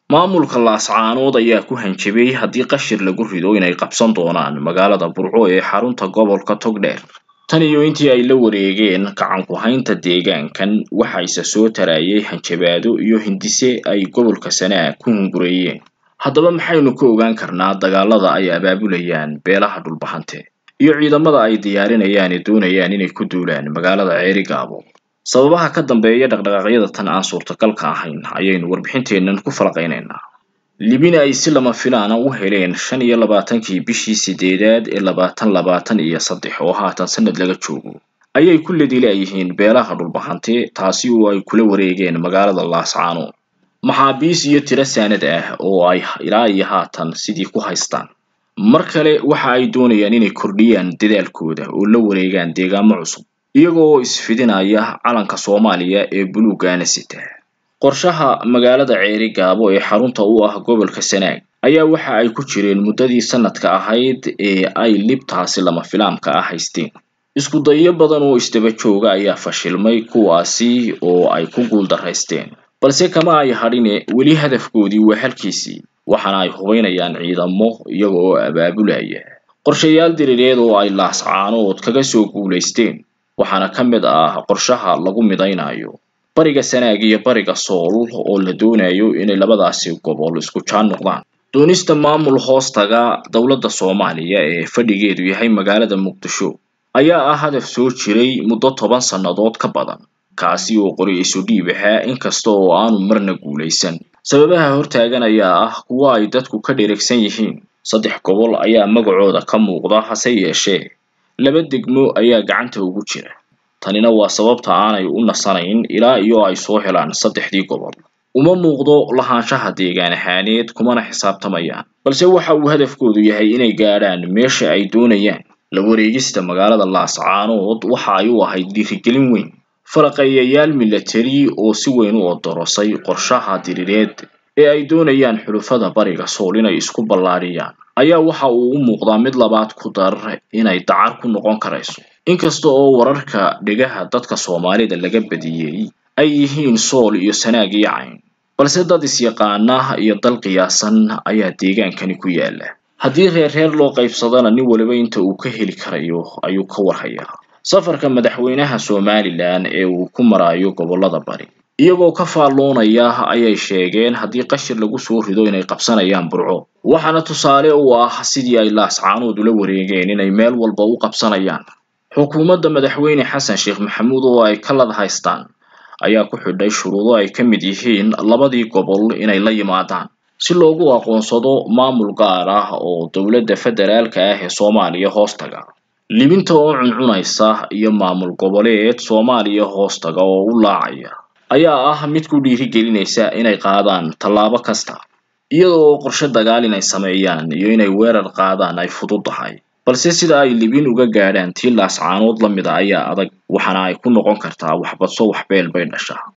maamulka laascaanood ayaa ku hanjabay haddii qashir lagu rido inay qabsan doonaan magaalada burco ee xarunta gobolka togdheer tan iyo intii ay la wareegeen gacan ku-haynta deegaankan waxa ise soo tarayay hanjabaado iyo hindise ay gobolka sanaag ku hungureeyeen haddaba maxaynu ka ogaan karnaa dagaalada ay abaabulayaan beelaha dhulbahante iyo ciidamada ay diyaarinayaan ee doonayaan inay ku duulaan magaalada ceerigaabo sababaha ka dambeeya dhaqdhaqaaqyada tan aan suurtagalka ahayn ayaynu warbixinteennan ku falaqaynaynaa libina ay si lama filaana u heleen shan iyo labaatankii bishii sideedaad ee labaatan labaatan iyo saddex oo haatan sanad laga joogo ayay ku ladilayihiin beelaha dhulbahante taasi oo ay kula wareegeen magaalada laascaanood maxaabiis iyo tiro saanad ah oo ay ilaa iyo haatan sidii ku haystaan mar kale waxa ay doonayaan inay kordhiyaan dadaalkooda oo la wareegaan deegaamo cusub iyaga oo isfidinaya calanka soomaaliya ee buluuggaana sita qorshaha magaalada ceeri gaabo ee xarunta u ah gobolka sanaag ayaa waxa ay ku jireen muddadii sanadka ahayd ee ay libtaasi lama filaamka ah haysteen isku dayo badan oo isdaba jooga ayaa fashilmay kuwaasi oo ay ku guuldaraysteen balse kama ay hadhine weli hadafkoodii waa halkiisii waxaana ay hubaynayaan ciidamo iyaga oo abaabulaya qorshayaal diriireed oo ay laascaanood kaga soo guulaysteen waxaana ka mid ah qorshaha lagu midaynayo bariga sanaag iyo bariga sool oo la doonayo inay labadaasi gobol isku jaan noqdaan doonista maamul hoostaga dowladda soomaaliya ee fadhigeedu yahay magaalada muqdisho ayaa ah hadaf soo jiray muddo toban sannadood ka badan kaasi oo qori isu dhiib ahaa inkasta oo aanu marna guulaysan sababaha hortaagan ayaa ah kuwa ay dadku ka dheregsan yihiin saddex gobol ayaa magacooda ka muuqda hase yeeshee laba degmo ayaa gacanta ugu jira tanina waa sababta aanay u nasanayn ilaa iyo ay soo helaan saddexdii gobol uma muuqdo lahaanshaha deegaan ahaaneed kumana xisaabtamayaan balse waxa uu hadafkoodu yahay inay gaadhaan meesha ay doonayaan la wareegista magaalada laascaanood waxa ay u ahayd dhiirigelin weyn falaqeeyayaal milatari oo si weyn u odorosay qorshaha diriireed ee ay doonayaan xulufada bariga sool inay isku ballaadhiyaan ayaa waxa uu u muuqdaa mid labaad ku dar inay dacar ku noqon karayso inkasta oo wararka dhegaha dadka soomaalida laga badiyey ay yihiin sool iyo sanaag iyo cayn balse dad isyaqaana iyo dal qiyaasan ayaa deegaankani ku yaala haddii reer reer loo qaybsadana nin waliba inta uu ka heli karayo ayuu ka warhayaa safarka madaxweynaha somalilan ee uu ku marayo gobollada bari iyagoo ka faalloonaya ayay sheegeen haddii qashir lagu soo rido inay qabsanayaan burco waxaana tusaale u ah sidii ay laascaanood ula wareegeen inay meel walba u qabsanayaan xukuumadda madaxweyne xasan sheekh maxamuud oo ay ka lad haystaan ayaa ku xidhay shuruudo ay ka mid yihiin labadii gobol inay la yimaadaan si loogu aqoonsado maamul gaar ah oo dowladda federaalka ah ee soomaaliya hoostaga libinta oo cuncunaysa iyo maamul goboleed soomaaliya hoostaga oo u laacaya ayaa ah mid ku dhiirigelinaysa inay qaadaan tallaabo kasta iyada oo qorshe dagaal inay sameeyaan iyo inay weerar qaadaan ay fududahay balse sida ay libin uga gaadhaan tii laascaanood la mida ayaa adag waxaana ay ku noqon kartaa waxbadso waxbeel bay dhashaa